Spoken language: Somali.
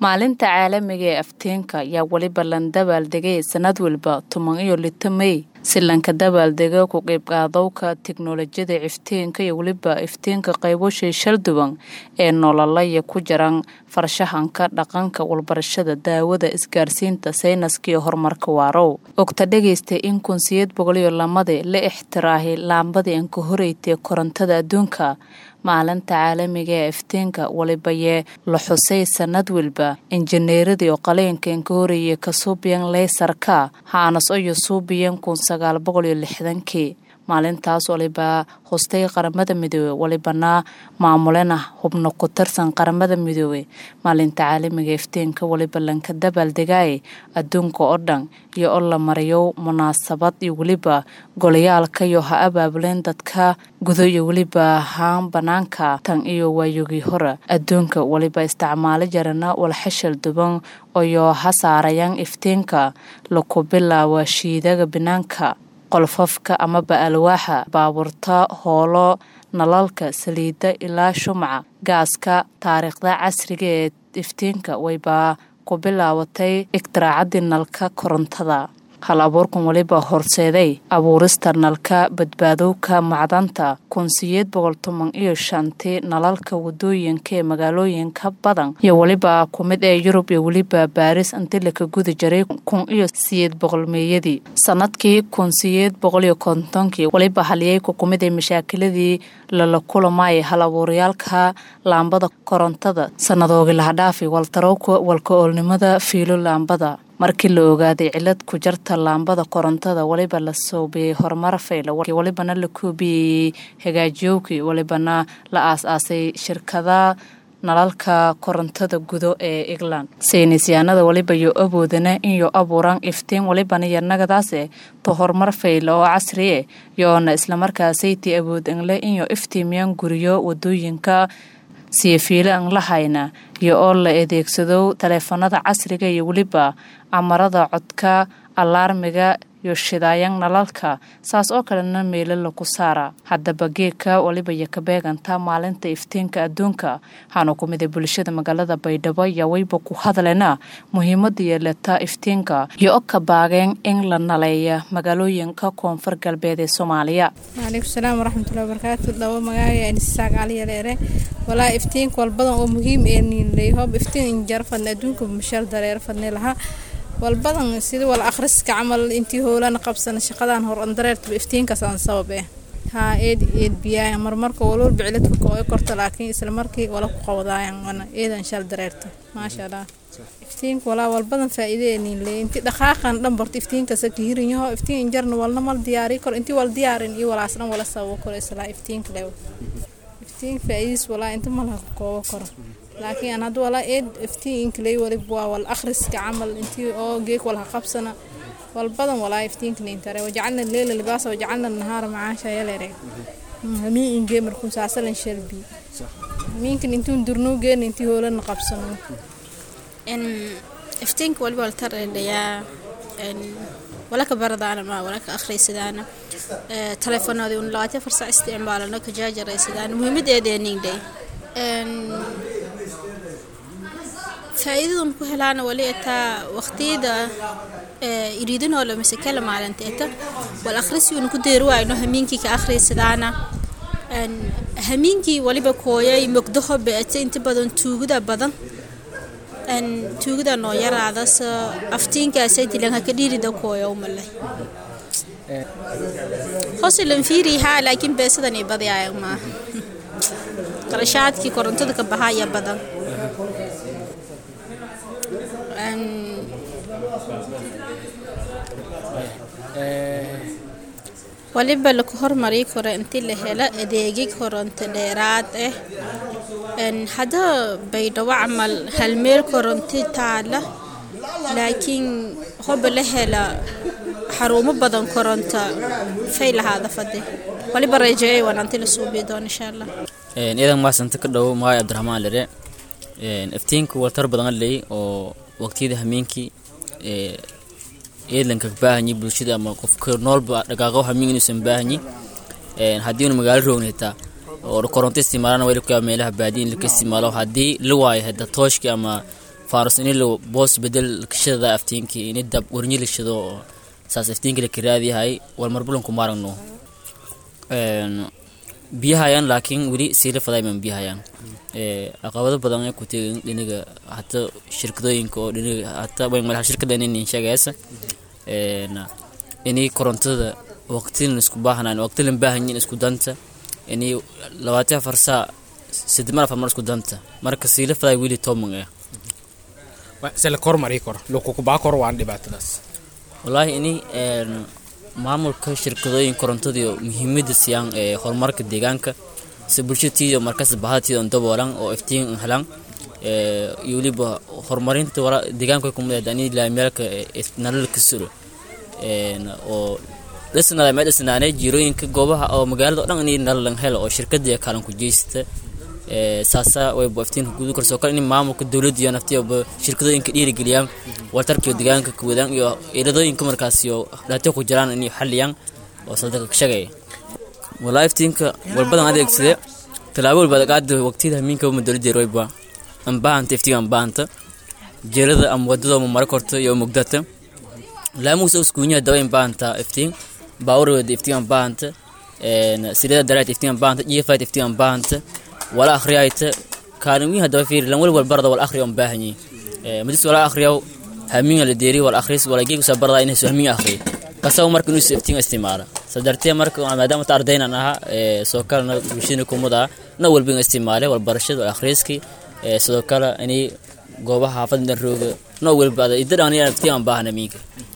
maalinta caalamiga ee afteenka ayaa weliba lan dabaaldegay sanad walba toban iyo lito mey si lanka dabaaldega ku qeybqaadowka tiknolojiyada ifteenka iyo weliba ifteenka qayboshay shalduwan ee nololaya ku jiran farshaxanka dhaqanka walbarashada daawada isgaarsiinta saynaska iyo horumarka waarow ogta dhegaysta in kun siyeed boqol iyo lamadi la ixtiraahay laambadii anka horeytay korontada adduunka maalinta caalamiga ee ifteenka walibayee la xusay sanad walba injineeradii oo qaleenka inka horeeyay ka suubiyan leysarka haanas iyo suubiyan kun sagaal boqol iyo lixdankii maalintaas waliba hostay qaramada midoobe walibana maamulena hubno ku tirsan qaramada midoobe maalinta caalamiga ifteenka waliba lanka dabaaldegaaye adduunka oo dhan iyo oo la mariyo munaasabad iyo weliba golayaalka iyo ha abaabuleen dadka gudo iyo weliba haan banaanka tan iyo waayogii hore adduunka waliba isticmaalo jarana walxashal duban iyo ha saarayaan ifteenka laku bilaawa shiidaga banaanka qolfafka amaba alwaaxa baabuurta hoolo nalalka saliidda ilaa shumaca gaaska taariikhda casriga ee iftiinka wayba ku bilaabatay iktiraacaddii nalka korontada hal abuurkan weliba horseeday abuurista nalka badbaadowka macdanta kun siyeed boqol toban iyo shantii nalalka wadooyinka ee magaalooyinka badan iyo weliba ku mid ee yurub iyo weliba baaris intii laka guda jiray kun iyo siyeed boqol meeyadii sanadkii kun siyeed boqol iyo kontonkii weliba haliyeyku ku mid ee mashaakiladii lala kulamaaya hal abuurayaalka laambada korontada sanadoogi lahadhaafi waltarowka walka oolnimada fiilo laambada markii la ogaaday cilad ku jarta laambada korontada weliba la soobiyey horumar fayla welibana la koobiyeyey hagaajiyowkii welibana la aas-aasay shirkada nalalka korontada gudo ee england saynisyaanada weliba yo awoodana inyo abuuraan iftiin welibana yanagadaase to horumar fayla oo casriye yoona islamarkaasaytii awood anle inyo iftiimiyaan guriyo wadooyinka siifiilo an la hayna iyo oo la adeegsado taleefanada casriga iyo weliba amarada codka alaarmiga iyo shidaayan nalalka saas oo kalena meelo laku saara haddaba geedka waliba iyo ka beeganta maalinta iftiinka adduunka waxaana ku miday bulshada magaalada baydhabo ayaa weyba ku hadlena muhiimada yeelata iftiinka iyo o ka baageen in la naleeya magaalooyinka koonfur galbeed ee soomaaliya waalaikum salaam waraxmatullahi wabarakaatu dhabo magaaga anisaaq caliyaleere walaa iftiinka walbadan oo muhiim ee niinley hoob iftiin injar fadne adduunka mashal dareer fadne lahaa walbadan sida wal akhriska camal intii howlana qabsana shaqadan hor andareertaba iftiinkaas aan sabab eh haa eed eed biyaaya marmarka walwal biciladka kooga korta laakiin isla markii wala ku qabadaayan wana eedan shal dareerta maasha allah iftiinka walaa walbadan faa'iide nin le inti dhaqaaqan dhan barto iftiinkaas ka hirinyaho iftiin injarna walna mal diyaari kor intii wal diyaarin iyo walaas dhan wala sababo kor isla iftiinka leew iftiin faa'iidis walaa inta malaha ku kooga koro laakiin aan hadda walaa eed iftiin inkaley waliba waa wal akhriska camal intii oo geeg walha qabsana walbadan walaa iftiinka nintare wajacalna leela libaasa wajacalna nahaara macaasha yaleere hamiin ingee markuu saasalan shalbi hamiinkan intuun durnuu geena intii hoolana qabsano iftiinka waliba waltar dhayaa wala ka baradaana ma wala ka akhriysadaana telefoonadii un labaatan farsac isticmaalano ka jaajaraysadaan muhiimadeedeeningdhay faa'iidadun ku helaana wali etaa waqtiyada iriidinoo la mise kala maalinta eta wal akhrisiuna ku deeri waayno hamiinkii ka akhriysadaana hamiinkii waliba kooyay mogdaho beete inta badan tuugada badan tuugada noo yaraada sa aftiinkaasay dilanka ka dhiirida kooya umalay hoose lan fiiri haa laakiin beesadan ay badayaya maaha qarashaadkii korontada ka baxaya badan waliba laku hormarii karo intii la helo adeegig koronto dheeraad ah hadda baydhabo camal halmeel koronti taala laakiin hoba la hela xarumo badan koronto fay lahaada fade waliba rajeeyay wanaanti la suubiyo doon insha allah idan maasanta ka dhow magaay cabdiraxmaan lere iftiinku waltar badan ley oo waqtiyada hameenkii eedlanka baahanyi bulshada ama qofka noolba dhaqaaqo hamiin inuusan baahanyi haddii unu magaalo roogna hitaa oo koronto isticmaalana weli kuyaa meelaha baadiya in laka isticmaalo haddii la waayo hada tooshki ama faarus ini la boos bedel kashada aftiinkii ini dab warnyi la shido oo saas aftiinki la kiraadiyahay wal marbulanku maaragno biyahayaan laakiin weli siila fadayman biyahayaan caqabado badan ay ku tegin dhiniga hata shirkadooyinka oo dhiniga hata madaxa shirkada inin sheegaysa ini korontada waqtilan isku baahnaan waqtilan baahanyin isku danta ini labaatan afar saa saddeed mar afar mar isku danta marka siila faday weli toman ah se la kormari karo lokukubaa koro waan dhibaatadaas wallaahi ini maamulka shirkadooyin korontadii muhiimada siiyaan ee horumarka deegaanka si bulshatiiyo markas bahatiida on daboolan oo iftiin helan iyo weliba horumarinta deegaanka kumid ani laamiyaalka nalalka suro oo dhisnada mee dhisnaanay jiirooyinka goobaha oo magaalada o dhan inay nalalan helo oo shirkadii kaalan ku jeysata saasa wayba iftiinka gudu karsoo kale in maamulka dowladda iyo naftiyoba shirkadooyinka dhiirigeliyaan wartarkiyo deegaanka kuwadaan iyo iladooyinka markaas iyo dhaatyo ku jiraan inay xaliyaan oo sadaka ka shagaya walaa iftiinka walbadan adeegsade tallaabo walba qaada waqtiyada hamiinka uma dowladda royba ambaahanta iftiinka ambaahanta jeelada ama wadada ama mara korta iyo mugdata laamuusa uskuunyaha dawa imbaahanta iftiin baawurwada iftiin ambaahanta sirida daraat iftiin ambaahanta jiifaat iftiin ambaahanta wala akhriyayta kaalimiha daba fiiri lan walwal barda wal akhriyo baahanyi madis wala akhriyo hamiinga la deeri wal akhris wala geegu sa barda inay soo hamiinga akhriyo kasaw marka inuu iftiin istimaala sadartee marka maadaama ta ardayna aha soo kalena bulshada kumada na walba istimaale wal barashada wal akhriski sidoo kale inay goobaha xaafadda rooga no walba idada aan iftiin baahanamiinka